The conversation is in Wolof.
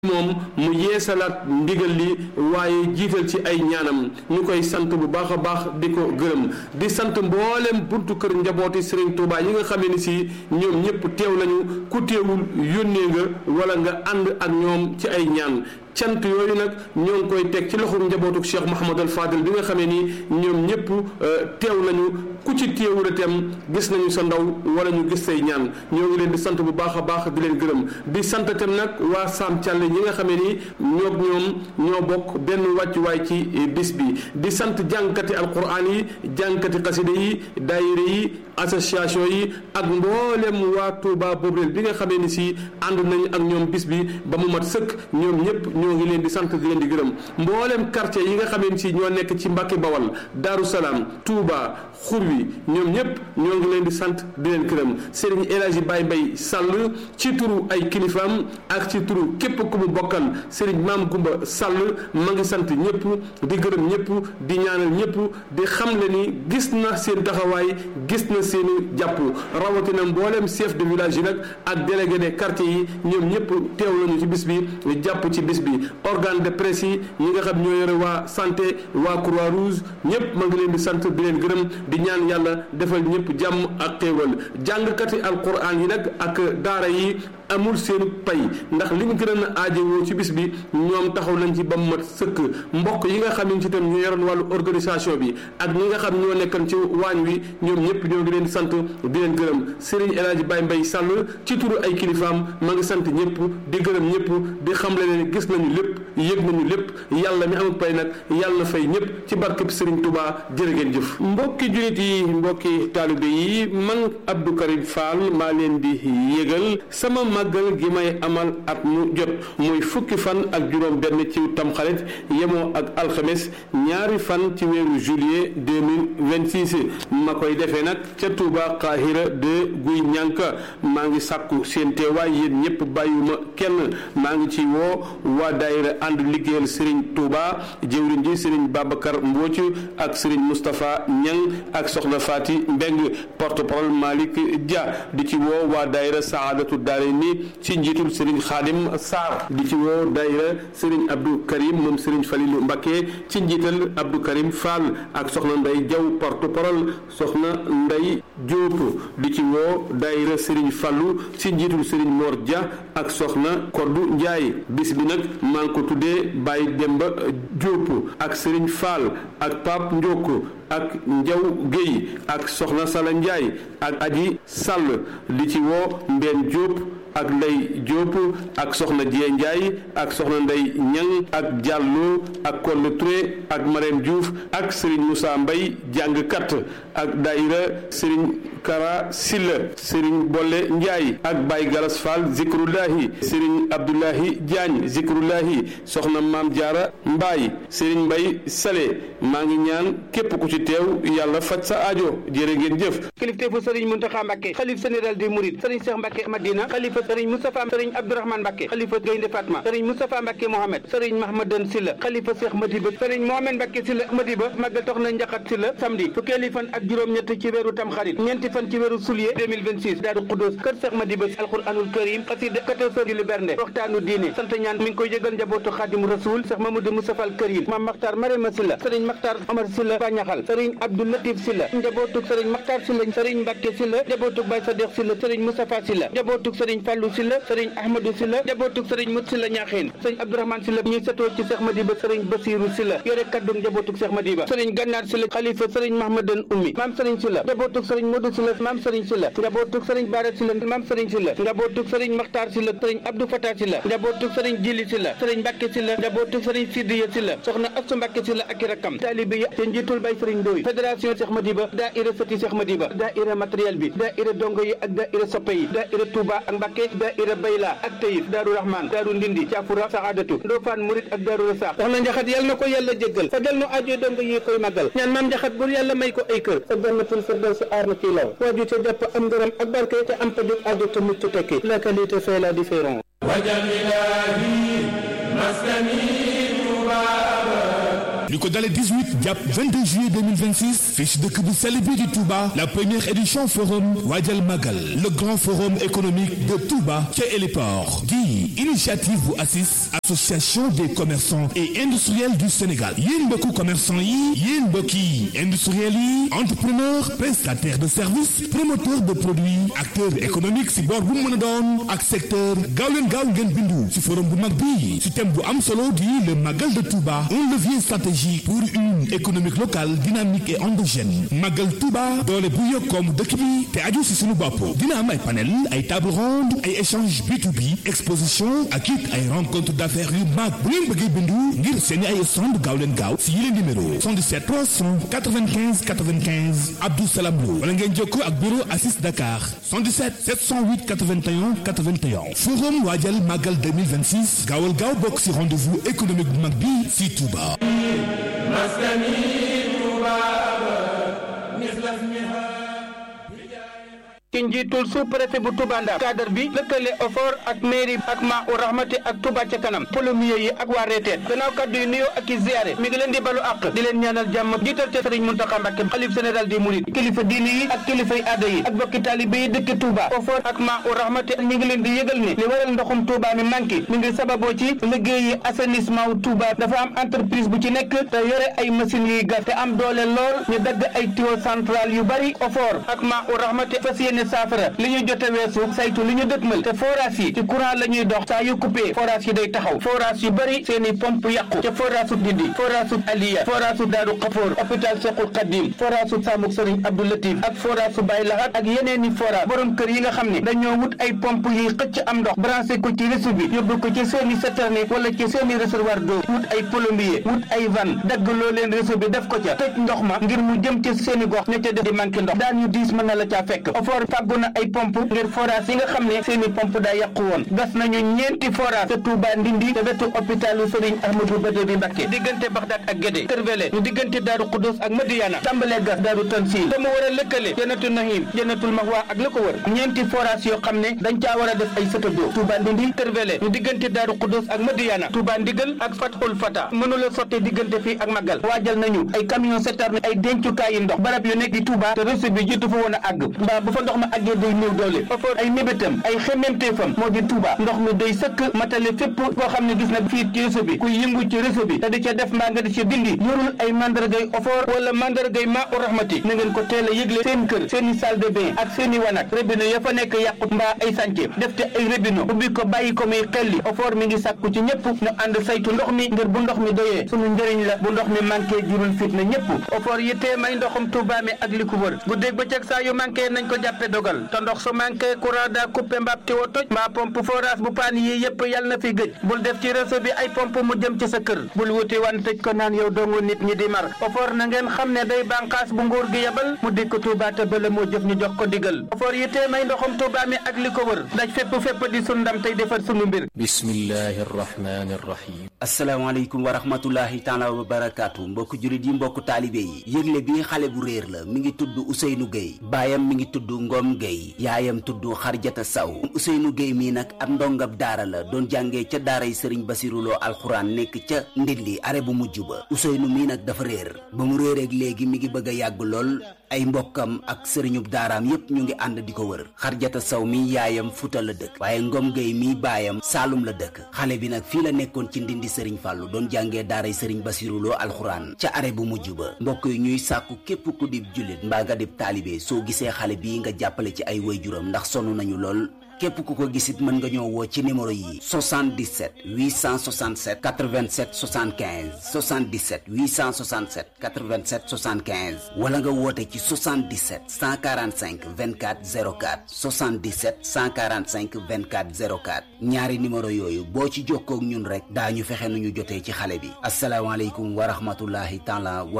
moom mu yeesalaat ndigal li waaye jiital ci ay ñaanam ñu koy sant bu baax a baax di ko gërëm di sant mboolem buntu kër njabooti Serigne Touba yi nga xamee ni si ñoom ñëpp teew nañu ku teewul yónnee nga wala nga ànd ak ñoom ci ay ñaan cant yooyu nag ñoo ngi koy teg ci loxum njabootuk Cheikh Mouhamadul Fadil bi nga xamee ni ñoom ñëpp teew nañu ku ci teewul itam gis nañu sa ndaw wala ñu gis say ñaan ñoo ngi leen di sant bu baax a baax di leen gërëm di sant itam nag waa Sam Thialé ñi nga xamee ni ñoog ñoom ñoo bokk benn wàccuwaay ci bis bi di sant jàngkati alquran yi jàngkati xasida yi daayira yi association yi ak mboolem waa Touba Bobrel bi nga xamee ni si ànd nañu ak ñoom bis bi ba mu mat sëkk ñoom ñëpp ñoo ngi leen di sant di leen di gërëm mboolem quartier yi nga xamee ni si ñoo nekk ci Mbàkke Bawal Daaru Salaam Touba xur wi ñoom ñëpp ñoo ngi leen di sant di leen gërëm Serigne El Hadji Baye Mbaye Sall ci turu ay kilifaam ak ci turu képp ku mu bokkal Serigne Maam Gumba Sall ma ngi sant ñëpp di gërëm ñëpp di ñaanal ñëpp di xamle ni gis na seen taxawaay gis na seeni jàpp rawatina mboolem chef de village yi nag ak délégué des quartiers yi ñoom ñëpp teew nañu ci bis bi jàpp ci bis bi organe de presse yi ñi nga xam ñoo yore waa santé waa croix rouge ñëpp ma ngi leen di sant di leen gërëm di ñaan yàlla defal ñëpp jàmm ak xéewal jàngkati alquran yi nag ak daara yi amul seen pay ndax li ñu gën a aajowoo ci bis bi ñoom taxaw nañ ci ba mu mat sëkk mbokk yi nga xam ne ci tam ñu yoroon wàllu organisation bi ak ñi nga xam ñoo nekkan ci waañ wi ñoom ñëpp ñoo ngi leen di sant di leen gërëm Serigne El Hadji Baye Mbaye Sall ci turu ay kilifaam ma ngi sant ñëpp di gërëm ñëpp di xamle ne gis nañu lépp yëg nañu lépp yàlla mi amul pay nag yàlla na fay ñëpp ci barkeb Serigne Touba jërë ngeen jëf mbokki jullit yi mbokki taalibe yi man Abdou Karim Fall maa leen di yëgal sama màggal gi may amal at mu jot muy fukki fan ak juróom benn ci tamxarit yemoo ak alxames ñaari fan ci weeru juillet 2026 ma koy defee nag ca Touba Qahira de Guy Ñànka maa ngi sàkku seen teewaay yéen ñëpp bàyyuma kenn maa ngi ci woo waa daayira ànd liggéeyal Serigne Touba jëwriñ ji Serigne Babacar Mbooc ak Serigne Moustapha Ñang ak soxna Fati Mbeng porte-parole Malick Dia di ci woo waa daayira Saadatu Daarayni ci njiitul Serigne Khadim Sarr di ci woo daayira Serigne Abdou Karim moom Serigne Falilou Mbacké ci njiital Abdou Karim Fall ak soxna Ndey Jaw porte-parole soxna Ndey Diop di ci woo daayira Serigne Fallou ci njiitul Serigne Mor Dia ak soxna Koddu Ndiaye bis bi nag maa ngi ko tuddee Baye Demba Diop ak Serigne Fall ak Pape Ndiok ak Njaw Guèye ak soxna Sala Ndiaye ak Aji Sall di ci woo Mbeen Diop ak Ndey Diop ak soxna Dieng Ndiaye ak soxna Ndey Ñang ak Diallo ak Kolle Touré ak Marème Diouf ak Serigne Moussa Mbaye jàngkat ak daayira Serigne Kara Silla Serigne Bolle Ndiaye ak Baye Galas Fall Zikrullahi Serigne Abdoulahi Diagne Zikrullahi soxna Maam Diarra Mbaye Serigne Mbaye Sale maa ngi ñaan képp ku ci teew yàlla faj sa aajo jërë ngeen jëf kilifteefu Serigne Mountakha Mbacké xalif général des Mourides Serigne Cheikh Mbacké Madina xalifa Serigne Moustapha Serigne Abdourahmane Mbacké xalifa Gaynde Fatma Serigne Moustapha Mbacké Mohamed Serigne Mahmadan Silla xalifa Cheikh Madiba Serigne Mohamed Mbacké Silla Madiba màggal tox na njaxat Silla samedi fukkeeli fan ak juróom-ñett ci weeru Tamxarit ñeenti fan ci weeru Soulier 2026 Daaru Xudóos kër Cheikh Madiba alquranul karim xasida 14 heures julli bernde waxtaanu diine sant ñaan mi ngi koy yëgal njabootu Xaadimu Rasul Cheikh Mamadou Moustapha al Karim Mame Makhtar Marema Silla Serigne Makhtar Omar Silla Bañaxal Serigne Abdou Latif Silla njabootuk Serigne Makhtar Silla Serigne Mbacké Silla njabootuk Baye Sadikh Silla Serigne Moustapha Silla njabootuk Serigne Fallou Silla Serigne Ahmadou Silla njabootuk Serigne Mut Silla Ñaaxeen Serigne Abdourahmane Silla ñuy setoo ci Cheikh Madiba Serigne Bassirou Silla yore kaddu njabootuk Cheikh Madiba Serigne Gannar Silla xalifa Serigne Mahmadan Ummi Mame Serigne Silla njabootuk Serigne Modou Silla Mame Serigne Silla njabootuk Serigne Bara Silla Mame Serigne Silla njabootuk Serigne Makhtar Silla Serigne Abdou Fatah Silla njabootuk Serigne Jili Silla Serigne Mbacké Silla njabootuk Serigne Sidiya Silla soxna Astu Mbacké Silla ak rakam taalibe yi te njiitul Baye Serigne Ndoye fédération Cheikh Madiba daayira sëti Cheikh Madiba daayira matériel bi daayira dongo yi ak daayira soppe yi daayira Touba ak Mbacké daayira Bayla ak Tayif Daaru Rahman Daaru Ndindi Caafura Saadatu Ndofane Murit ak Daaru Rasax wax na njaxat yàlla na ko yàlla jéggal fajal nu aajo dongo yi koy màggal ñaan maam njaxat bur yàlla may ko ay kër sa jannatul firdaws aar na ciy law waaju te jàpp am ngërëm ak barke te am pajug aajo te mucc tekki la qualité fait la différence li ko dalee 18 jàpp 22 juillet 2026 fii ci dëkk bu sell bi di Touba la première édition forum Waajal Magal le grand forum économique de Touba ca héliport di initiative bu ACIS association des commerçants et industriels du Sénégal yéen mbokku commerçant yi yéen mbokki industriels yi entrepreneur prestataire de services promoteur de produits acteur économique si boor bu mën a doon ak secteur gaaw leen gaaw ngeen bindu si forum bu mag bi si thème bu am solo di le Magal de Touba un levier stratégique pour une économique locale dynamique et endogène Magal Touba doole bu yokkoom dëkk bi te aju si suñu bopp dina am ay panel ay table ronde ay échange B2B exposition ak it ay rencontre d'affaires yu mag bu ngeen bëggee bindu ngir seeni ay stand gaaw leen gaaw si yile numéro 77 395 95 Abdou Salam Lo wala ngeen jokkoo ak bureau Assis Dakar 77 708 81 81 forum waajal Magal 2026 gaawal gaaw bokk si rendez-vous économique bu mag bi si Touba. ci njiitul sous-préfet bu Touba Ndar cadre bi lëkkale OFOR ak mairie ak ma u rahmati ak Touba ca kanam polomier yi ak waa reeteet gannaaw kaddu yu nuyoo ak i ziyaare mi ngi leen di balu àq di leen ñaanal jàmm jiital ca Sëriñ Muntaxa Mbàkke xalif général des mourides kilifa diini yi ak kilifay aada yi ak bokki taalibe yi dëkk Touba OFOR ak ma u rahmati mi ngi leen di yëgal ne li waral ndoxum Touba mi manqué mi ngi sababoo ci liggéeyi assainissement wu Touba dafa am entreprise bu ci nekk te yore ay machines yuy gas te am doole lool ñu dagg ay tuyau central yu bari OFOR ak ma u rahmati fas yéene saafara li ñu jote weesu saytu li ñu dëkkmal te forage yi ci courant la ñuy dox saa yu coupé forage yi day taxaw forage yu bëri seen i pompe yàqu ca forage su Ndindi forage su Aliya forage su Daaru Xafoor hôpital Cheikhul Khadim forage su Samuk Sëriñ Abdou Latif ak forage su Baye Lahat ak yeneen i forage borom kër yi nga xam ne dañoo wut ay pompe yiy xëcc am ndox branché ko ci réseau bi yóbbu ko ci seen i citerne wala ci seen i réservoir d'eau wut ay plombier wut ay van dagg loo leen réseau bi def ko ca tëj ndox ma ngir mu jëm ci seen i gox ña ca def di manqué ndox daan yu diis mën na la caa fekk fàggu na ay pompe ngir forage yi nga xam ne seeni pompe daa yàqu woon gas nañu ñeenti forage te Touba Ndindi te wetu hôpitalu Serigne Ahmadou Badari Mbacké diggante Baxdaat ak Gédé Kërvele ñu diggante Daaru Xudus ak Madiyana tàmbalee gas Daaru Tansil te mu war a lëkkale Jannatu Nahim Jannatul Mahwa ak la ko wër ñeenti forage yoo xam ne dañ caa war a def ay sëtadoo Touba Ndindi Kërvele ñu diggante Daaru Xudus ak Madiyana Touba Ndigal ak Fathul Fata mënula sotte diggante fii ak Magal waajal nañu ay camion citerne ay dencukaay yi ndox barab yu nekk di Touba te réseau bi jiitu fa woon a àgg mbaa bu fa ndox ma àggee day néew doole OFOR ay mébétam ay xemmemteefam moo di Touba ndox mi day sëkk matale fépp koo xam ne gis na fii ci réseau bi kuy yëngu ci réseau bi te di ca def mbaa nga di ca dindi yorul ay mandargay OFOR wala mandargay maa u rahmati na ngeen ko teel a yëgle seen kër seen i salle de bain ak seen i wanak robinet ya fa nekk yàqu mbaa ay sànce def te ay robinet ubbi ko bàyyi ko muy xelli OFOR mi ngi sàkku ci ñëpp ñu ànd saytu ndox mi ngir bu ndox mi doyee sunu njëriñ la bu ndox mi manqué jurul fitna ñëpp OFOR yittee may ndoxum Touba mi ak li ko wër guddeeg bëccëg saa yu manqué nañ ko jàppe dogal te ndox su manqué courant daa coupé mbaab tiwo toj mbaa pompe forage bu paan yi yëpp yàlla na fi gëj bul def ci réseau bi ay pompe mu jëm ci sa kër bul wuti wan tëj ko naan yow dongu nit ñi di mar OFOR na ngeen xam ne day bànqaas bu nguur gi yebal mu dikk Touba te bala moo jëf ñu jox ko digal OFOR yittee may ndoxum Touba mi ak li ko wër daj fépp fépp di sun ndam tey defar sunu mbir bismillahi rahmani rahim asalaamaaleykum wa rahmatullahi taala wa barakaatu mbokku julit yi mbokku taalibe yi yëgle bi xale bu réer la mi ngi tudd Ousseynou Gueye baayam mi ngi tudd Ngom Gueye yaayam tudd Xarjata Saw Ousseynou Gueye mii nag ab ndongab daara la doon jàngee ca daaray Sëriñ Basiruloo alxuraan nekk ca Ndindi are bu mujj ba Ousseynou mii nag dafa réer ba mu réereeg léegi mi ngi bëgg a yàgg lool ay mbokkam ak sëriñub daaraam yépp ñu ngi ànd di ko wër Xarjata Saw mi yaayam Fuuta la dëkk waaye Ngom Gueye mii baayam Saalum la dëkk xale bi nag fii la nekkoon ci Ndindi Sëriñ Fàllu doon jàngee daaray Sëriñ Basiruloo alxuraan ca are bu mujj ba mbokk yi ñuy sàkku képp ku dib jullit mbaa nga dib taalibe soo gisee xale bii nga jàppale ci ay waajuram ndax sonn nañu lool képp ku ko gisit mën nga ñoo woo ci numéro yi 77 867 87 75 77 867 87 75 wala nga woote ci 77 145 24 04 77 145 24 04 ñaari numéro yooyu boo ci jokkoo ak ñun rek daañu fexe nu ñu jotee ci xale bi asalaamaaleykum wa rahmatullahi taala